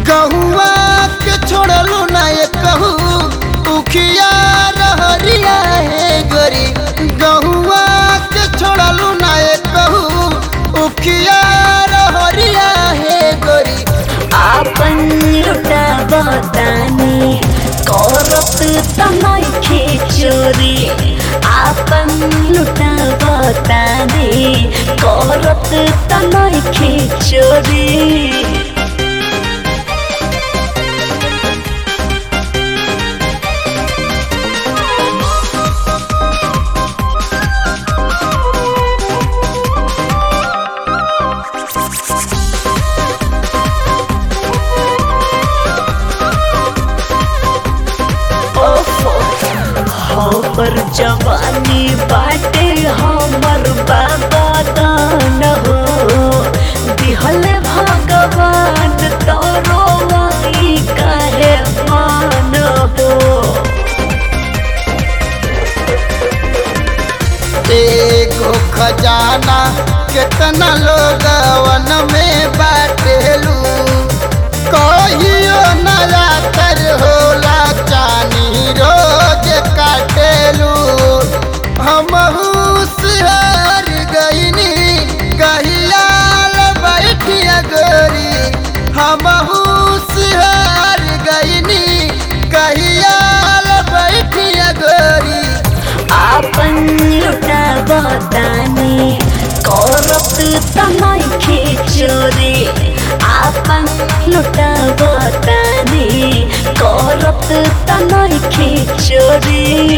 गहुआ के छोड़लू ना ये कहू उखिया रहरिया है गोरी गहुआ के छोड़लू ना ये कहू उखिया रहरिया है गोरी आपन लुटा बतानी करत तनखे चोरी आपन लुटा बतानी करत तनखे चोरी पर जवानी बाटे हमर बाबा दान हो दिहल भगवान तोरो वाई काहे मान हो एगो खजाना कितना लोगवन में बाटेलू कहियो नया तर होला चानी रोज काटेलू हम हुशियार गईनी कहियाल बैठिया गोरी हम हुशियार गईनी कहियाल बैठिया गोरी आपन लुटा बतानी करत तनखे चोरी आपन लुटा बतानी करत तनखे चोरी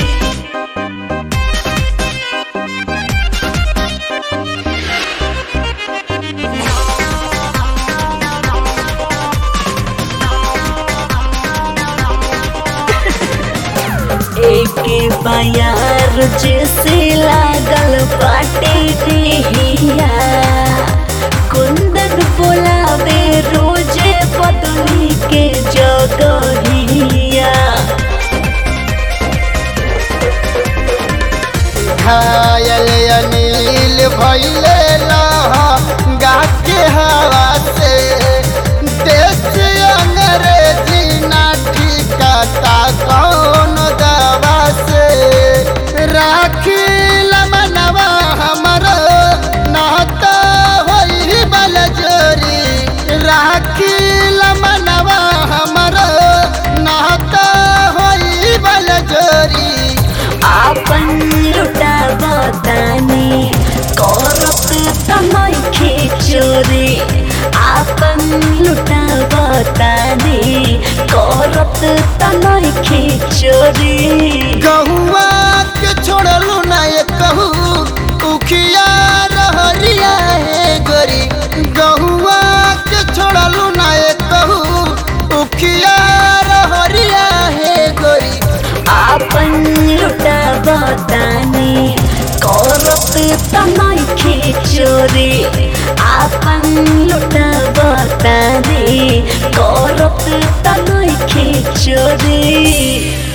एके बयार जैसे लागल बाटे देहिया कुंदन बोलावे रोजे बदली के जगहिया घायल अनिल भैले गा के हवा से देश अंग्रेजी ना ठिकाता कौन दवा से राखी मनवा हमर नाता होई बल जोरी राखी मनवा हमर नाता होई बल जोरी आपन लुटा बतानी करत तनखे चोरी आपन लुटा बतानी करत तनखे चोरी गहुआ के छोड़लू ना ये कहू उखिया रहरिया है गोरी गहुआ के छोड़लू ना ये कहू उखिया रहरिया है गोरी आपन लुटा बतानी करत तनखे चोरी आपन लुटा बतानी करत तनखे चोरी